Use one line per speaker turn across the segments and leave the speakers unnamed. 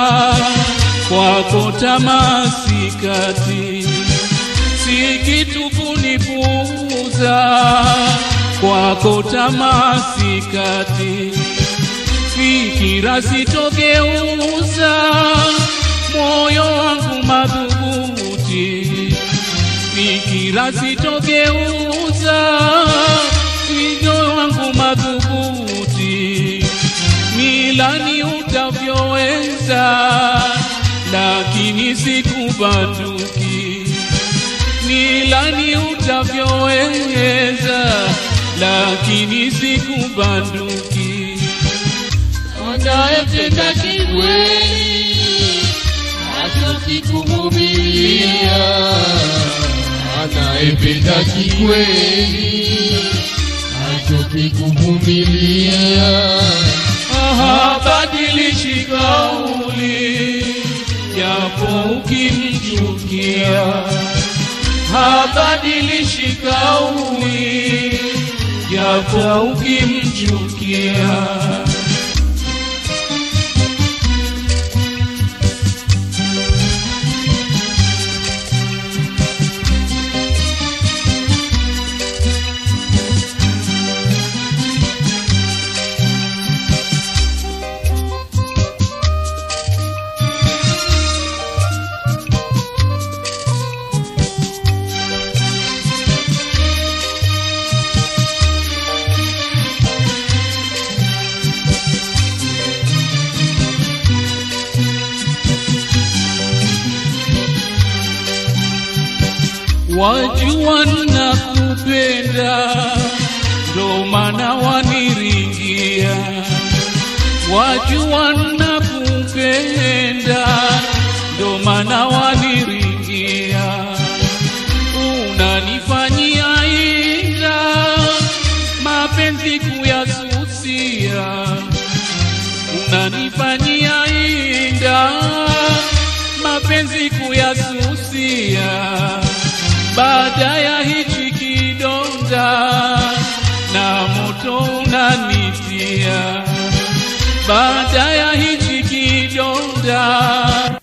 kwako tamasikati, si kitu kunipuuza kwako tamasikati, fikira sitogeuza moyo wangu madhubuti, fikira sitogeuza moyo wangu madhubuti, milani utavyoweza, lakini sikubanduki, milani utavyoweza, lakini sikubanduki.
Anayependa kikweli hachoki kuvumilia, anayependa kikweli hachoki kuvumilia.
habadilishi kauli japo ukimchukia, habadilishi kauli japo ukimchukia. Wajua nakupenda, ndo maana waniringia. Wajua nakupenda, ndo maana waniringia. Unanifanyia inda, mapenzi kuyasusia. Unanifanyia inda, mapenzi kuyasusia baada ya hichi kidonda na moto unanitia, baada ya hichi kidonda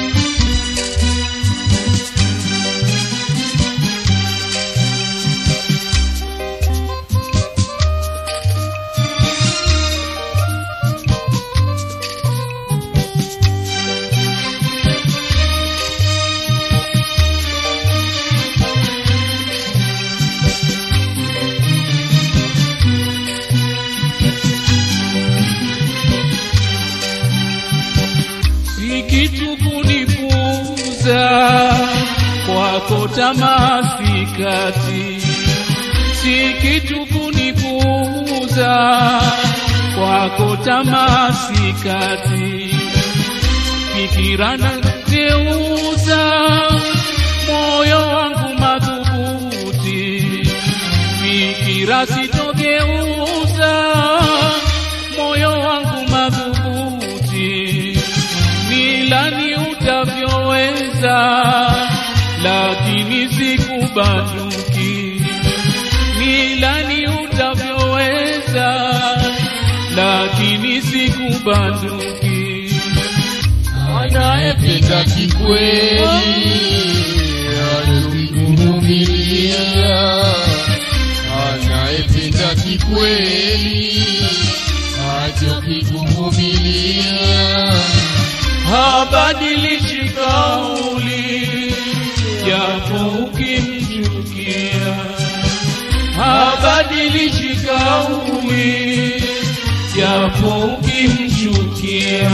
si kitu kunipuuza kwako tamasikati, si kitu kunipuuza kwako tamasikati, fikira na geuza moyo wangu madhubuti, fikira sitogeuza moyo wangu madhubuti milani utavyoweza, lakini sikubanduki. Milani utavyoweza, lakini sikubanduki.
Anayependa kikweli hachoki kuvumilia, anayependa kikweli hachoki kuvumilia.
habadilishi kauli japo ukimchukia, habadilishi kauli japo ukimchukia.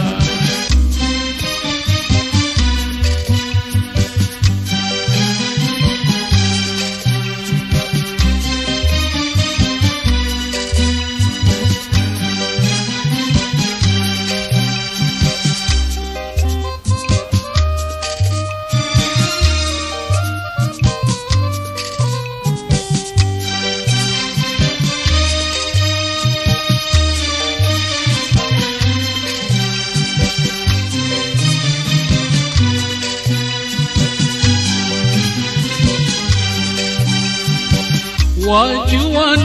wajua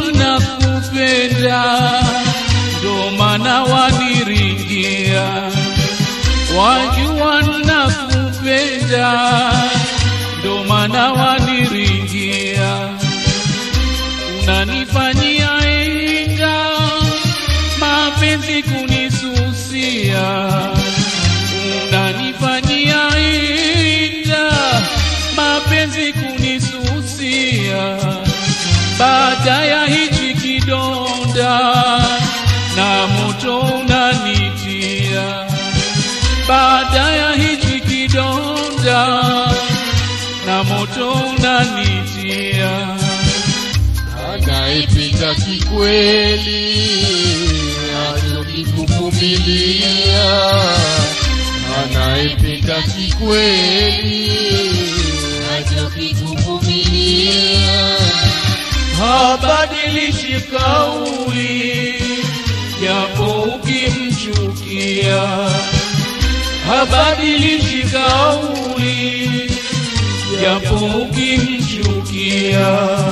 nakupenda, ndo maana waniringia. wajua nakupenda, ndo maana waniringia, unanifanyia inga mapenzi kunisusia, unanifanyia inga mapenzi kunisusia, baada ya hichi kidonda na moto unanitia baada ya hichi kidonda na moto unanitia,
anayependa kikweli achoki kuvumilia, anayependa kikweli achoki kuvumilia,
habadilishi kauli japo ukimchukia, habadilishi kauli japo ukimchukia.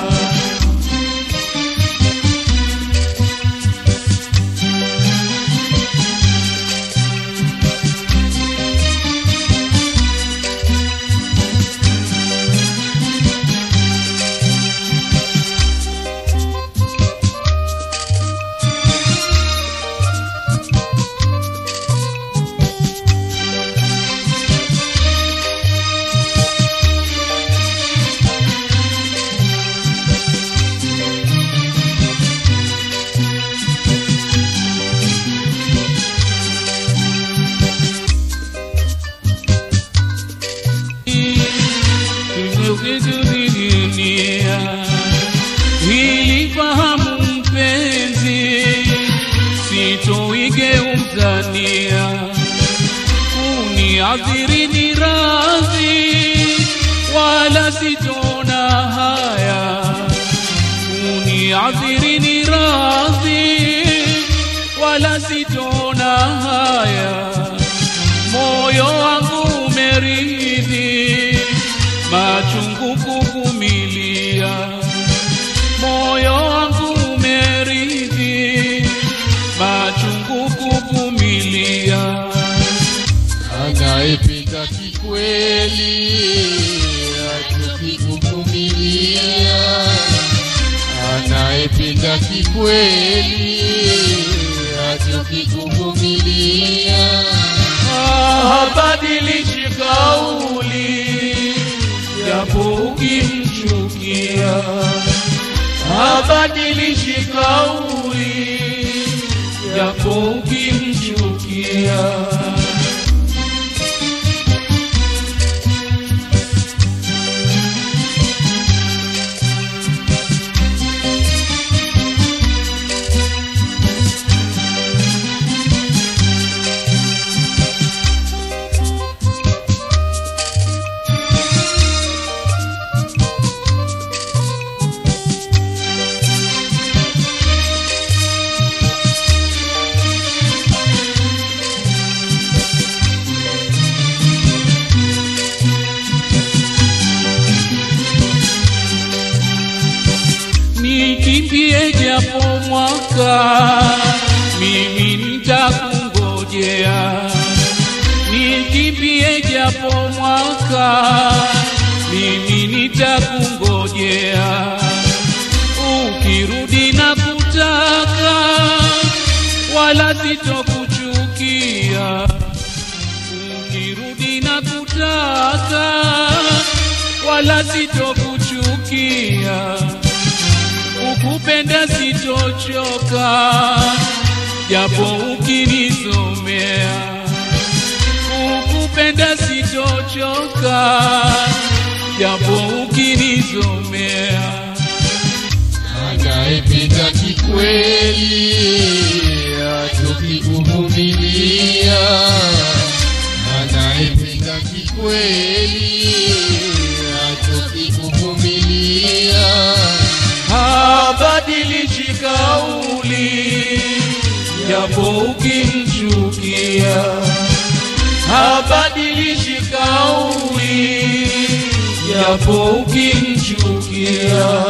dunia hili fahamu mpenzi, sitoigeuzania kuniadhiri ni radhi, wala sitona haya kuniadhiri ni radhi, wala sitona haya moyo wangu umeridhi machungu kuvumilia, moyo wangu umeridhi machungu kuvumilia.
anayependa kikweli achoki kuvumilia, anayependa kikweli achoki kuvumilia,
habadilishi kauli japo ukimchukia, habadilishi kauli japo ukimchukia. nikimbie japo mwaka, mimi nitakungojea. Nikimbie japo mwaka, mimi nitakungojea. Ukirudi na kutaka, wala sitokuchukia. Ukirudi na kutaka, wala sitokuchukia ukupenda sitochoka, japo ukinisomea. Ukupenda sitochoka, japo ukinisomea.
anayependa kikweli achoki kuvumilia, anayependa kikweli achoki kuvumilia,
habadilishi kauli, japo ukimchukia. Habadilishi kauli, japo ukimchukia.